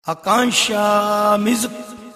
Akansha Music.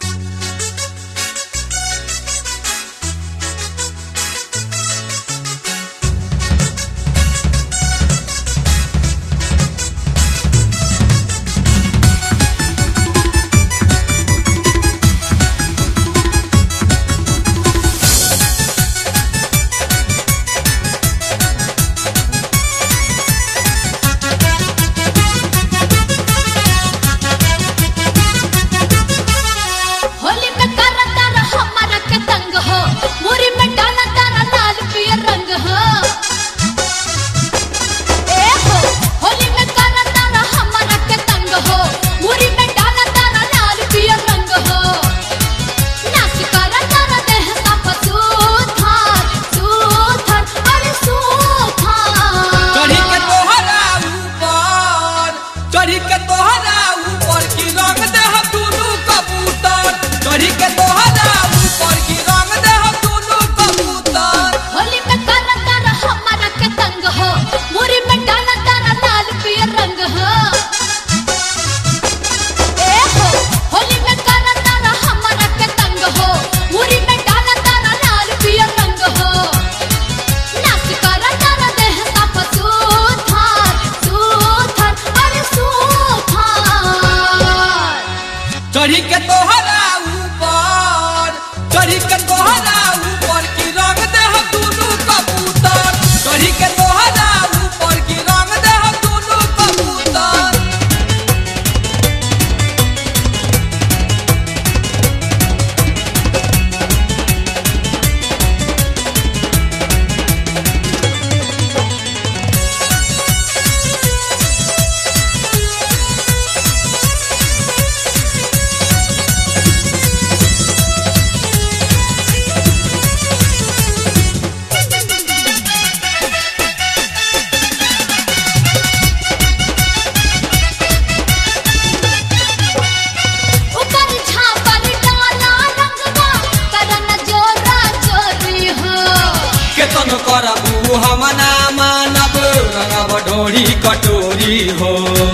Holi में तारा तारा हमारा के तंग हो मुरी में डाला तारा लाल पियर रंग हो ए हो होली में तारा तारा हमारा के तंग हो मुरी में डाला तारा लाल पियर रंग हो नाच करा तारा देह का पसूथार सूथर अरे सूथार चढ़ी के तोहरा ऊपर चढ़ी के तोहरा ऊपर की रंग दे दुनू कबूतर चढ़ी के तोहरा ऊपर की रंग दे दुनू कबूतर होली में तारा तारा हमारा के तंग हो मुरी में डाला तारा लाल पियर रंग हो ए हो होली में तारा तारा हमारा के तंग हो मुरी में डाला तारा लाल पियर रंग हो नाच करा तारा देह का पसूथार सूथर अरे सूथार चढ़ी के तोहरा ऊपर चढ़ी के तोहरा ऊपर की रंग दे दुनू कबूतर चढ़ी के तोहरा ऊपर की रंग दे दुनू कबूतर ऊपर छापर डाला रंगवा करन जोरा चोरी हो केतन करबू हम ना मानब रंगब डोरी कटोरी हो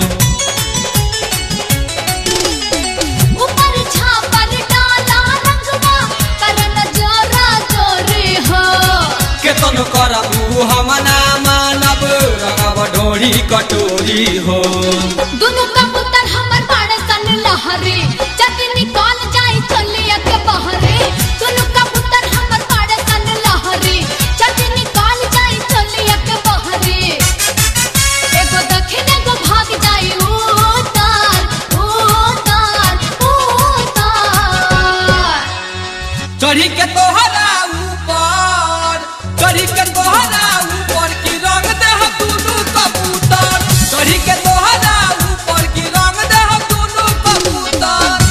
ऊपर छापर डाला रंगवा करन जोरा चोरी हो केतन करबू हम ना मानब रंगब डोरी कटोरी हो दोनों कबूतर हमर बाड़े सन लहरी जति निकाल जाई चलिया के बहरे दोनों कबूतर हमर बाड़े सन लहरी जति निकाल जाई चलिया के बहरे एगो दक्षिण एगो भाग जाई उतार उतार उतार चढ़ी के तोहरा ऊपर चढ़ी के तोहरा ऊपर की रंग दे दुनू कबूतर चढ़ी के तोहरा ऊपर की रंग दे दुनू कबूतर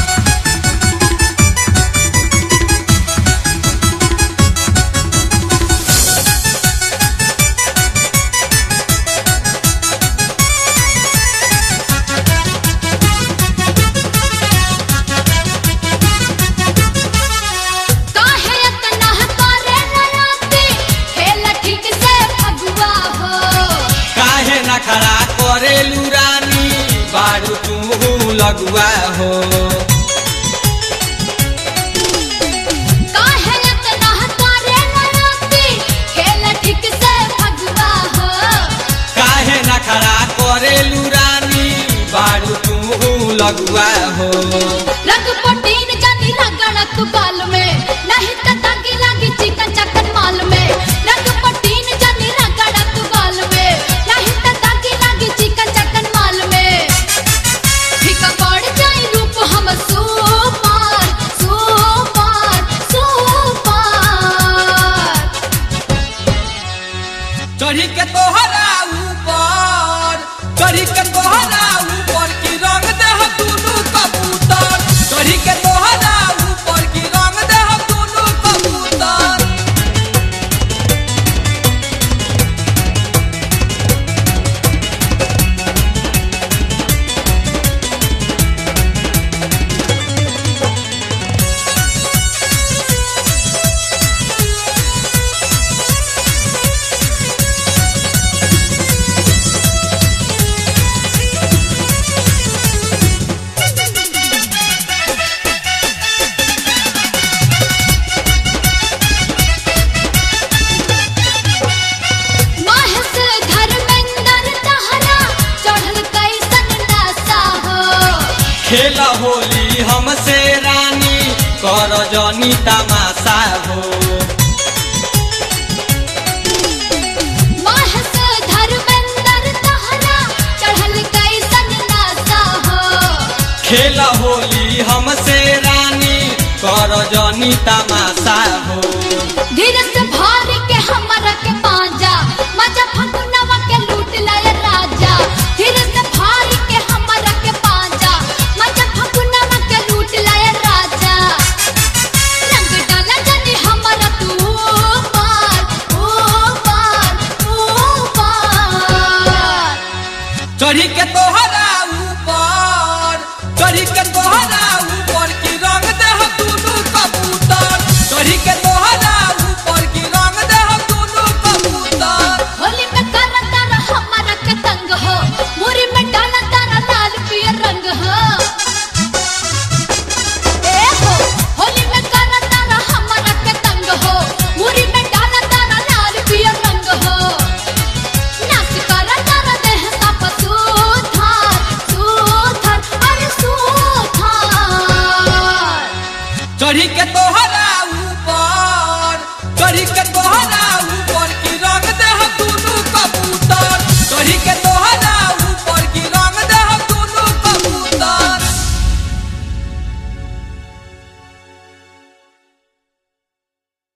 काहे इतना करे नयाती खेल ठीक से फगुआ हो काहे न खड़ा करे लुरानी बारू तू लगुआ हो काहे इतना करे नयाती खेल ठीक से फगुआ हो काहे न खड़ा करे लुरानी बारू तू लगुआ हो रंग पटीन जानी रगड़ तू गाल में नहीं त ताकी लागी चिकन चकन माल में रंग पटीन जानी रगड़ तू गाल में नहीं त ताकी लागी चिकन चकन माल में फीका पड़ जाई रूप हम सुपार सुपार सुपार चढ़ी के तोहरा ऊपर चढ़ी के तोहरा ऊपर की रंग दे दुनू कबूतर चढ़ी के तोहरा ऊपर की रंग दे दुनू कबूतर खेल होली हमसे रानी कर जनी तमाशा हो माह से धर्मेंद्र तहरा चढ़ल कैसन नासा हो खेल होली हमसे रानी कर जनी तमाशा हो धीरे से भार के हमरा के पांजा मजा फकुनवा के लूट लाए राजा धीरे से भार के हमरा के पांजा मजा फकुनवा के लूट लाए राजा रंग डाला जनी हमरा तू पार ओ पार ओ पार चढ़ी के तोहरा ऊपर चढ़ी के तोहरा ऊपर की रंग दे हम दुनू कबूतर चढ़ी के तोहरा ऊपर की रंग दे हम दुनू कबूतर होली में करा तारा हमारा के तंग हो मुरी में डाला तारा लाल पियर रंग हो ए हो होली में करा तारा हमारा के तंग हो मुरी में डाला तारा लाल पियर रंग हो नाच करा तारा देह साफ सुथार सुथार अरे सुथार चढ़ी के